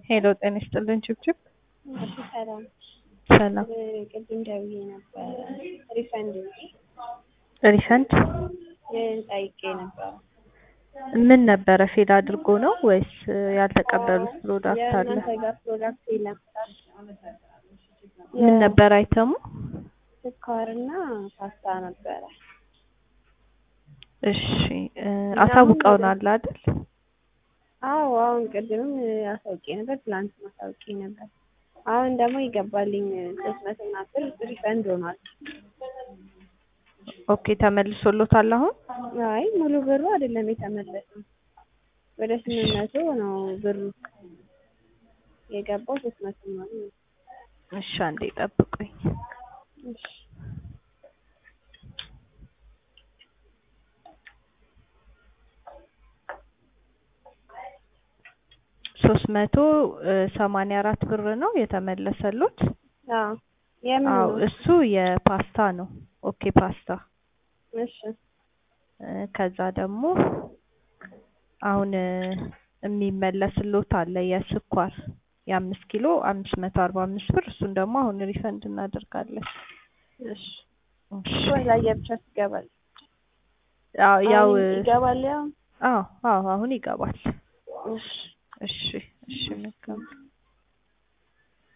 ሄሎ ጤና ይስጥልን ችብችብ እሺ ሰላም ሰላም ቅድም ደውዬ ነበረ ሪፈንድ እንጂ ሪፈንድ ጠይቄ ነበረ። ምን ነበረ ፌል አድርጎ ነው ወይስ ያልተቀበሉት ፕሮዳክት አለ? የእናንተ ጋር ፕሮዳክት የለም ምን ነበር አይተሙ? ስኳርና ፓስታ ነበረ። እሺ እ አሳውቀውናል አይደል? አዎ አሁን ቅድምም አሳውቄ ነበር፣ ትላንት አሳውቄ ነበር። አሁን ደግሞ ይገባልኝ ሶስት መቶ ምናምን ብር ሪፈንድ ሆኗል። ኦኬ ተመልሶሎታል አሁን? አይ ሙሉ ብሩ አይደለም የተመለሰው ወደ ስምንት መቶ ነው ብሩ የገባው ሶስት መቶ ምናምን ነው። እሺ አንዴ ጠብቁኝ። እሺ ሶስት መቶ ሰማንያ አራት ብር ነው የተመለሰሎት። አዎ የምን አዎ ነው? እሱ የፓስታ ነው። ኦኬ ፓስታ እሺ እ ከዛ ደግሞ አሁን እ የሚመለስሎት አለ የስኳር የአምስት ኪሎ አምስት መቶ አርባ አምስት ብር እሱን ደግሞ አሁን ሪፈንድ እናደርጋለን። እሺ እሺ ወይ ለየብቻ ይገባል። ያው ያው አሁን ይገባል ያው አዎ አዎ አሁን ይገባል። እሺ እሺ እሺ መልካም